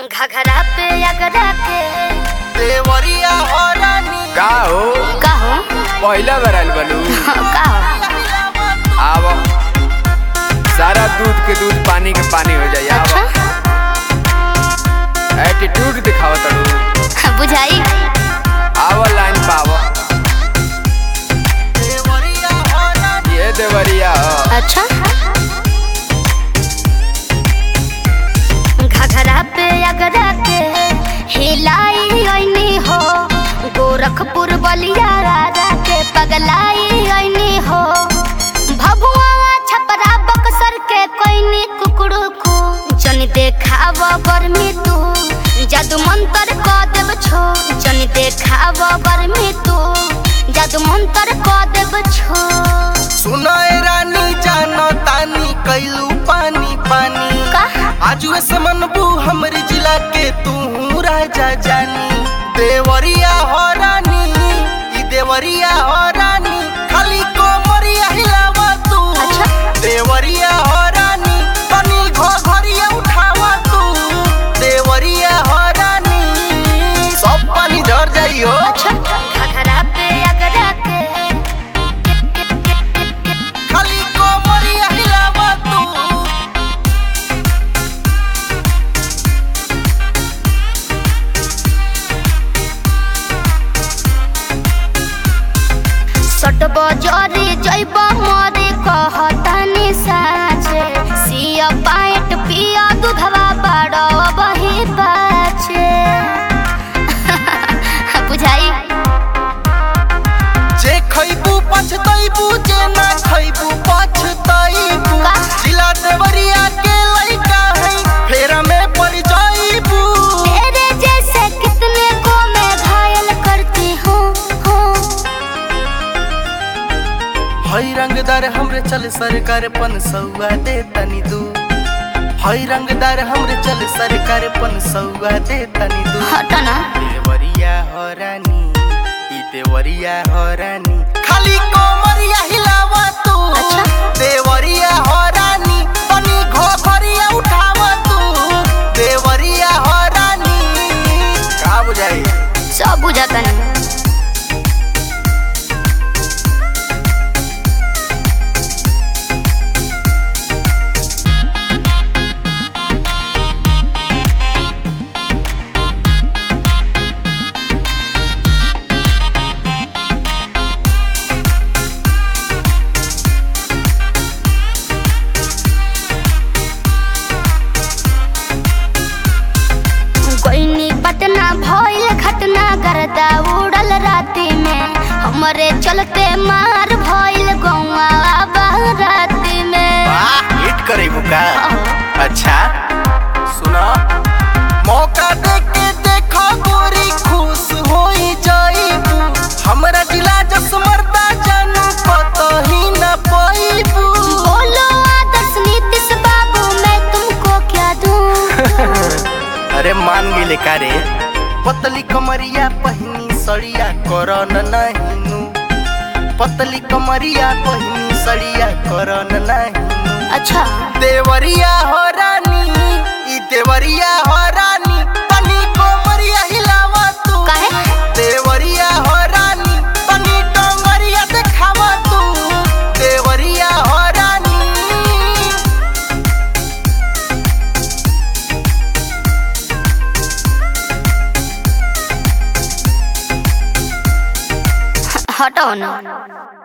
घघरा पे अगरा के देवरिया हो रानी का हो का हो पहिला बार आइल बालू हाँ, का हो आव सारा दूध के दूध पानी के पानी हो जाई अच्छा आव एटीट्यूड दिखावत तड़ू बुझाई आव लाइन पाव देवरिया हो रानी ये देवरिया ह। अच्छा घघरा पे अगरा के हिलाई ऐनी हो गोरखपुर बलिया राजा के पगलाई ऐनी हो भभुआ छपरा बक्सर के कोइनी कुकड़ू को जन देखाव गर्मी तू जादू मंतर क देव छो जन देखाव गर्मी तू जादू मंतर क देव छो सुनाए रानी जानो तानी कैलू पानी पानी का आजू से मनबू हमरी जिला के तू राजा जानी देवरिया हो रानी ई देवरिया हो रानी खाली कोमरिया हिलावा तू अच्छा। देवरिया हो रानी तनी घो घरिया उठावा तू देवरिया हो रानी सब पानी झर जाइयो अच्छा घघरा पे अगरा के खाली कोमरिया हिलावा तू सट बजरी जैब मरे कहतानी साचे सिया पाइट पिया दूधवा बड़ बही बाचे बुझाई जे खैबू पछतैबू जे ना खैबू पछतैबू का? जिला देवरिया के लइका है फेरा में पड़ जाइबू तेरे जैसे कितने को मैं घायल करती हूँ हूँ हई रंगदार हमरे चल सरकार पन सौआ दे तनी दू हई रंगदार हमरे चल सरकार पन सौआ दे तनी दू हटना देवरिया हो रानी ई देवरिया हो रानी खाली कोमरिया हिलावा तू अच्छा। देवरिया हो रानी तनी घोघरिया उठावा तू देवरिया हो रानी का बुझाई सब बुझाता नहीं कोइनी पटना भइल घटना गर्दा उड़ल राती में हमरे चलते मार भइल गौवा राती में वाह हिट करेबू का अच्छा सुना मौका दे के देखो गोरी खुश होई जाइबू हमरा जिला जस मरदा जानू कतही न पाइबू बोलो आदर्श नीतीश बाबू मैं तुमको क्या दूं अरे मान गेले का रे पतली कमरिया पहिनी सड़िया करन नहिनु पतली कमरिया पहिनी सड़िया करन नहिनु अच्छा देवरिया हो रानी ई देवरिया हो रानी तनी कोमरिया हिलावा तू काहे? देवरिया हो रानी तनी डोंगरिया देखावा तू देवरिया हो रानी हटाओ ना